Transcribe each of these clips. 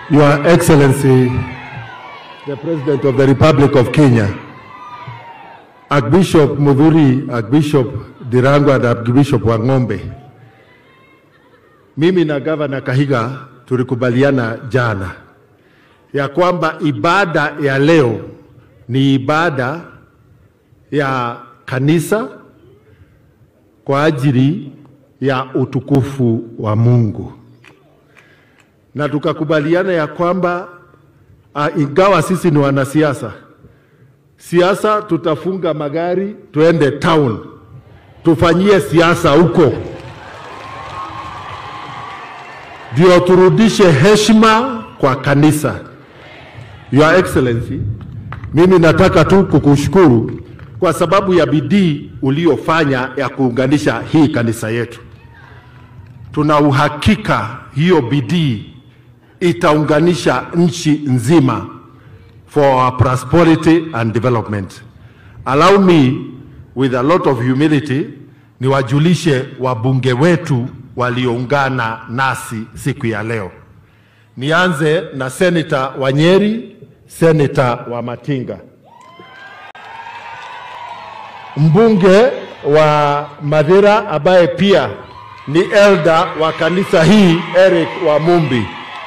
Your Excellency, the President of the Republic of Kenya, Archbishop Mudhuri, Archbishop Dirangwa na Archbishop Wang'ombe, mimi na Gavana Kahiga tulikubaliana jana ya kwamba ibada ya leo ni ibada ya kanisa kwa ajili ya utukufu wa Mungu, na tukakubaliana ya kwamba uh, ingawa sisi ni wanasiasa, siasa tutafunga magari tuende town tufanyie siasa huko, ndio turudishe heshima kwa kanisa. Your Excellency, mimi nataka tu kukushukuru kwa sababu ya bidii uliofanya ya kuunganisha hii kanisa yetu. Tuna uhakika hiyo bidii itaunganisha nchi nzima for our prosperity and development. Allow me with a lot of humility niwajulishe wabunge wetu walioungana nasi siku ya leo. Nianze na Seneta Wanyeri, Seneta wa Matinga, mbunge wa Madhira ambaye pia ni elder wa kanisa hii Eric Wamumbi,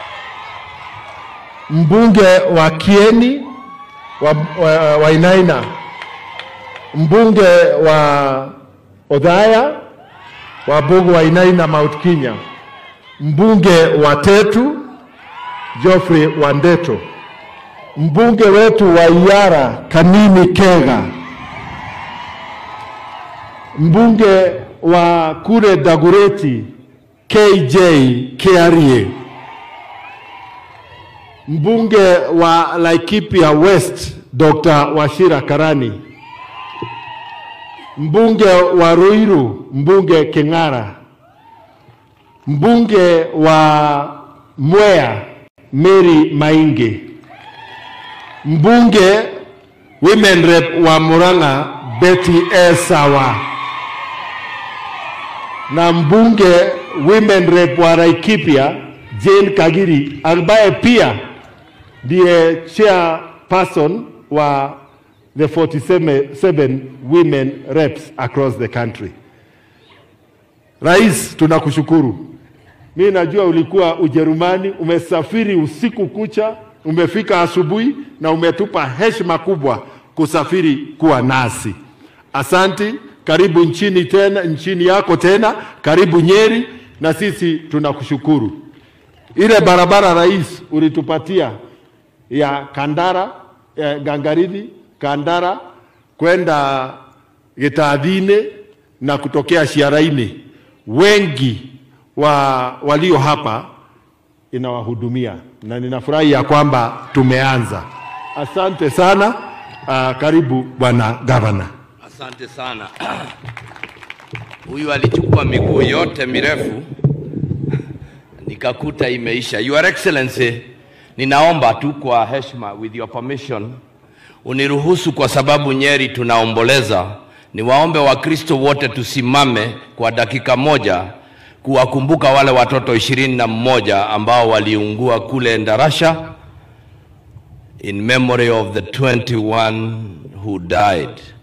mbunge wa Kieni wa, wa, wa Inaina, mbunge wa Odhaya wa Bugu wa Inaina Mount Kenya, mbunge wa Tetu Geoffrey Wandeto, mbunge wetu wa Iyara Kanini Kega, mbunge wa kule Dagureti KJ Kiarie, mbunge wa Laikipia West Dr. Washira Karani, mbunge wa Ruiru mbunge King'ara, mbunge wa Mwea Mary Mainge, mbunge women rep wa Murang'a Betty Esawa na mbunge women rep wa Laikipia Jane Kagiri ambaye pia ndiye chairperson wa the 47 women reps across the country. Rais, tunakushukuru. Mi najua ulikuwa Ujerumani, umesafiri usiku kucha, umefika asubuhi na umetupa heshima kubwa kusafiri kuwa nasi. Asanti, karibu nchini tena, nchini yako tena, karibu Nyeri, na sisi tunakushukuru. Ile barabara rais ulitupatia ya Kandara eh, Gangaridhi Kandara kwenda Gitadhine na kutokea Shiaraini, wengi wa walio hapa inawahudumia na ninafurahi ya kwamba tumeanza. Asante sana. Uh, karibu bwana gavana. Asante sana. Huyu alichukua miguu yote mirefu nikakuta imeisha. Your Excellency, ninaomba tu kwa heshima, with your permission, uniruhusu kwa sababu Nyeri tunaomboleza, niwaombe Wakristo wote tusimame kwa dakika moja kuwakumbuka wale watoto ishirini na mmoja ambao waliungua kule Ndarasha in memory of the 21 who died.